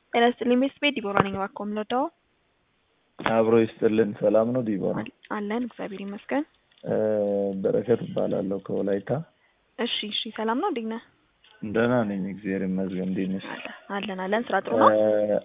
ጤና ይስጥልኝ ቤተሰቤ ዲቦራ ነኝ። እባክዎ የምንወደው አብሮ ይስጥልን። ሰላም ነው ዲቦራ? አለን እግዚአብሔር ይመስገን። በረከት እባላለሁ ከወላይታ። እሺ እሺ፣ ሰላም ነው እንዴት ነህ? ደህና ነኝ እግዚአብሔር ይመስገን። እንዴት ነሽ? አለን አለን። ስራ ጥሩ ነው?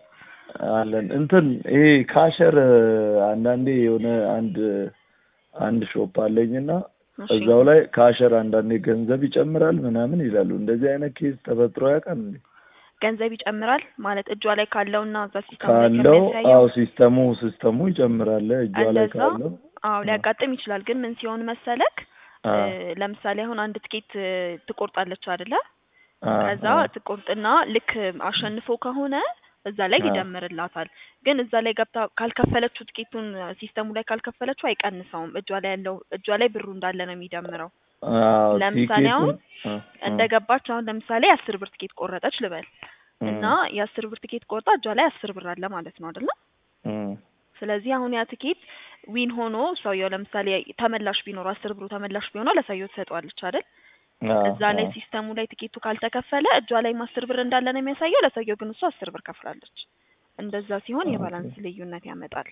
አለን እንትን ይሄ ካሸር አንዳንዴ የሆነ አንድ አንድ ሾፕ አለኝና እሺ። እዛው ላይ ካሸር አንዳንዴ ገንዘብ ይጨምራል ምናምን ይላሉ። እንደዚህ አይነት ኬዝ ተፈጥሮ ያውቃል እንዴ? ገንዘብ ይጨምራል ማለት እጇ ላይ ካለውና እዛ ሲስተም ላይ ካለው ከሚያሳየው አዎ ሲስተሙ ሲስተሙ ይጨምራል እጇ ላይ እንደዛ ካለው አዎ ሊያጋጥም ይችላል። ግን ምን ሲሆን መሰለክ አ እ፣ ለምሳሌ አሁን አንድ ትኬት እ፣ ትቆርጣለች አይደለ? አ ከዛ አ ትቆርጥና ልክ አሸንፎ ከሆነ እዛ ላይ አ ይደምርላታል። ግን እዛ ላይ ገብታ ካልከፈለችው ትኬቱን ሲስተሙ ላይ ካልከፈለችው አይቀንሰውም። እጇ ላይ ያለው እጇ ላይ ብሩ እንዳለ ነው የሚደምረው። አዎ ለምሳሌ አሁን ቲኬቱን አ አ እንደ ገባች አሁን ለምሳሌ አስር ብር ትኬት ቆረጠች ልበል እና እም የአስር ብር ትኬት ቆርጣ እጇ ላይ አስር ብር አለ ማለት ነው አይደለ? እም ስለዚህ አሁን ያ ትኬት ዊን ሆኖ ሰውየው ለምሳሌ ተመላሽ ቢኖር አስር ብሩ ተመላሽ ቢሆነው ለሰውየው ትሰጠዋለች አይደል? አ እዛ ላይ አ ሲስተሙ ላይ ትኬቱ ካልተከፈለ እጇ ላይም አስር ብር እንዳለ ነው የሚያሳየው። ለሰውየው ግን እሱ አስር ብር ከፍላለች። እንደዛ ሲሆን ኦኬ የባላንስ ልዩነት ያመጣል።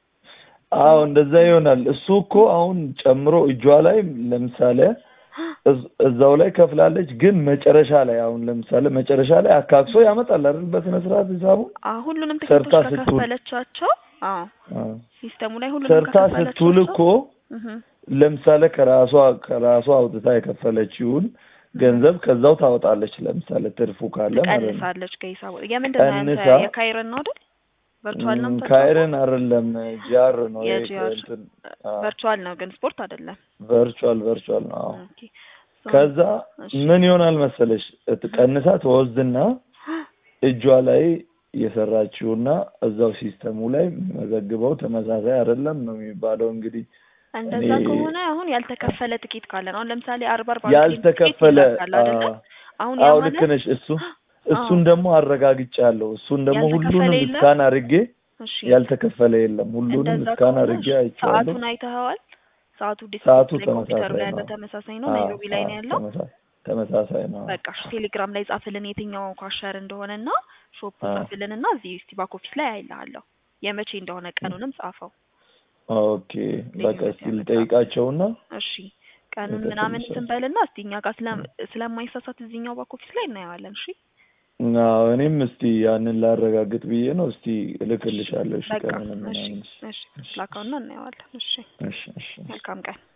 አዎ እንደዛ ይሆናል። እሱ እኮ አሁን ጨምሮ እጇ ላይ ለምሳሌ እዝ- እዛው ላይ ከፍላለች፣ ግን መጨረሻ ላይ አሁን ለምሳሌ መጨረሻ ላይ አካክሶ ያመጣል አይደል? በስነ ስርዓት ሂሳቡን አ ሁሉንም ሰርታ ትኬቶች ስትውል ከከፈለቻቸው አዎ አ ሲስተሙ ላይ ሁሉንም ሰርታ ስትውል ከከፈለቻቸው እኮ እህ ለምሳሌ ከራሷ ከራሷ አውጥታ የከፈለችውን ገንዘብ ከዛው ታወጣለች። ለምሳሌ ትርፉ ካለ ማለት ነው። ትቀንሳለች ከሂሳቡ። የምንድን ነው ያንተ ቀንሳ የካይረን ነው አይደል? ቨርቹዋል ነው ም፣ የምትጫወተው? ካይረን አይደለም ጂአር ነው ይሄ የጂአር እንትን ቨርቹዋል ነው ግን ስፖርት አይደለም። ቨርቹዋል ቨርቹዋል ነው። አዎ ኦኬ ሶ ከዛ እሺ ምን ይሆናል መሰለሽ ቀንሳ ትወስድና እጇ ላይ የሰራችውና እዛው ሲስተሙ ላይ የሚመዘግበው ተመሳሳይ አይደለም ነው የሚባለው። እንግዲህ እኔ እንደዛ ከሆነ አሁን ያልተከፈለ ትኬት ካለ ነው። አሁን ለምሳሌ አርባ አርባ ትኬት ያልተከፈለ ይላካል አይደለ? አ- አሁን ያ አዎ ልክ ማለት ነሽ። እሱ አዎ እሱን ደግሞ አረጋግጫለሁ። እሱን ደግሞ ያልተከፈለ ሁሉንም የለም። እስካን አድርጌ እሺ ያልተከፈለ የለም። ሁሉንም እንደዛ እስካን ከሆነ አድርጌ እሺ አይቼዋለሁ። ሰዓቱን አይተኸዋል? ሰዓቱ ሰዓቱ ዲስክሪፕት ላይ ኮምፒውተሩ ላይ ተመሳሳይ ያለው ነው። ተመሳሳይ ነው። አዎ ናይሮቢ ላይ አዎ ነው ያለው። ተመሳሳይ ተመሳሳይ ነው። በቃ እሺ ቴሌግራም ላይ ጻፍልን የትኛው ኳሸር እንደሆነና ሾፑ አዎ ጻፍልንና እዚህ እስቲ ባክ ኦፊስ ላይ አይልሃለሁ የመቼ እንደሆነ ቀኑንም ጻፈው ኦኬ በቃ ልዩነት እስቲ ያመጣል። ልጠይቃቸውና እሺ ቀኑን ምናምን እንትን እልክልሻለሁ። በልና እስቲ እኛ ጋር ስለ ስለማይሳሳት እዚህኛው ባክ ኦፊስ ላይ እናየዋለን። እሺ አዎ እኔም እስቲ ያንን ላረጋግጥ ብዬ ነው። እስቲ እሺ እልክልሻለሁ። እሺ በቃ ቀኑን እሺ ምናምን። እሺ እሺ ላካውና እናየዋለን። እሺ እሺ እሺ እሺ መልካም ቀን